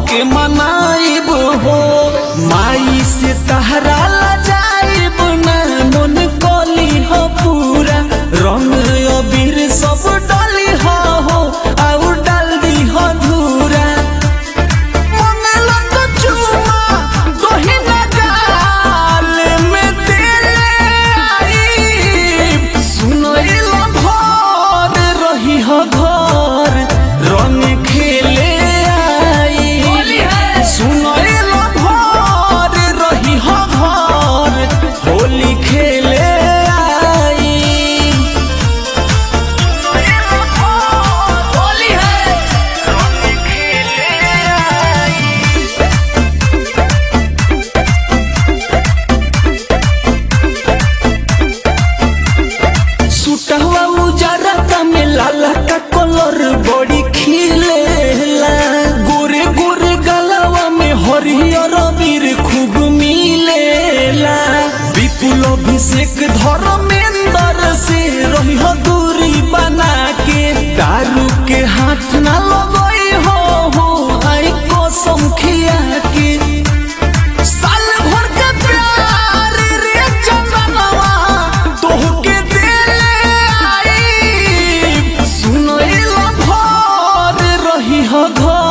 के मनाइब हो माई से तहरा ला जाइब ना मन कली हो पूरा रंग अबीर सब डली हो हो और डाल दी हो धूरा मंगला तो चुमा तोही ना गाल में तेरे आई सुनो इला भर रही हो घर रंग खेले आई सुनो इला भर रही हो घर होली खेले आई होली है सुटहवा उजरा का में लाला का कलर बड़ी खिलेला गोरे गोरे गलवा में हरियर बीर खूब मिलेला विपुल अभिषेक धर्मेंद्र से रही हो दूरी बना के दारू के हाथ ना लगई हो हो आई कसम खिया के साल भर के प्यार रे चंदनवा तोहके देले आई सुनो इला भर रही हो घर